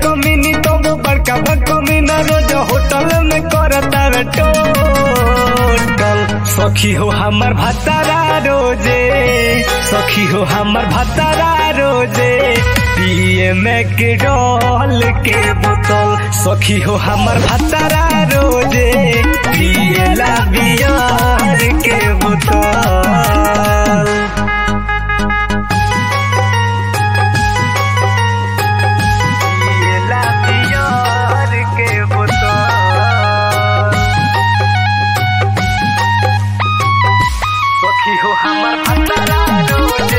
कमीनी तो वो बड़का बकमीना रोज होटल में करता रे टोटल सखी हो हमर भतारा रोजे सखी हो हमर भतारा रोजे पिए में के डॉल के बोतल सखी हो हमर भतारा रोजे पिए ला बियार के बोतल पिए ला बियार के बोतल सखी हो हमर भतारा रोजे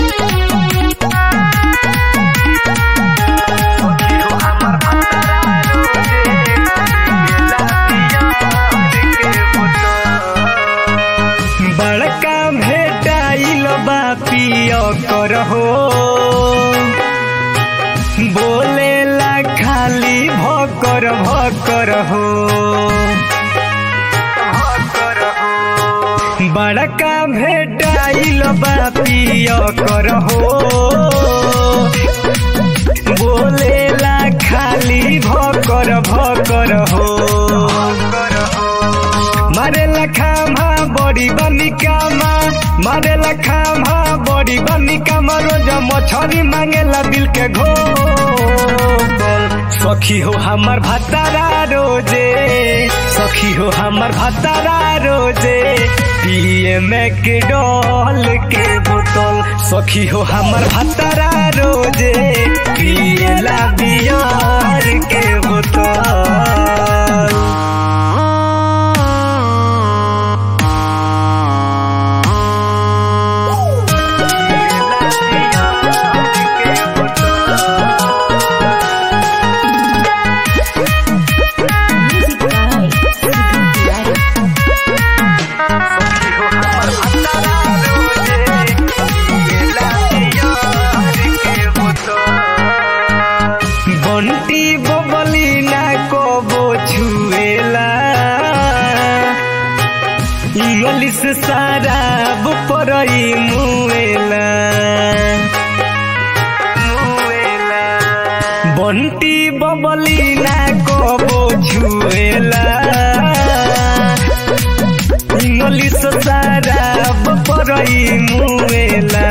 सखी हो हमर भतारा रोजे पिए ला बियार के बोतल बड़का भेटाइल बा पिय करहो बोलेला खाली भकर भकर हो बड़का भेटाइल बा पिय करहो बोलेला खाली भकर भकर हो मारे लखामा बड़ी बनी कामा मारे लखामा बड़ी बनी कामा रोज मछरी मांगेला दिल के घोल सखी हो हमर भतारा रोजे सखी हो हमर भतारा रोजे पिए में के डॉल के बोतल सखी हो हमर भतारा रोजे पिए ला बियार के बोतल Music by Sidhu Tiwari. Bunty बबली ना कबो छुएला इंग्लिश शराब परई मुएला बंटी बबली ना कबो छुएला इंग्लिश शराब परई मुएला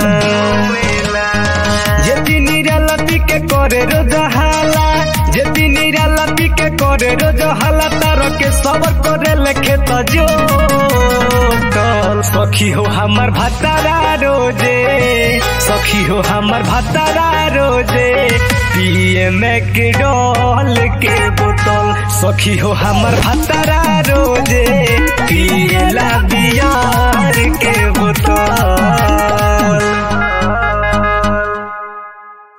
যেদি নিরালাপি কে করে রোজ হালা যেদি নিরালাপি কে করে রোজ হালা তারকে সবর করে লেখে তো জোটল সখী हो हमर भतारा रोजे सखी हो हमर भतारा रोजे पिए में के डॉल के बोतल सखी हो हमर भतारा रोजे पिए ला बियार के बोतल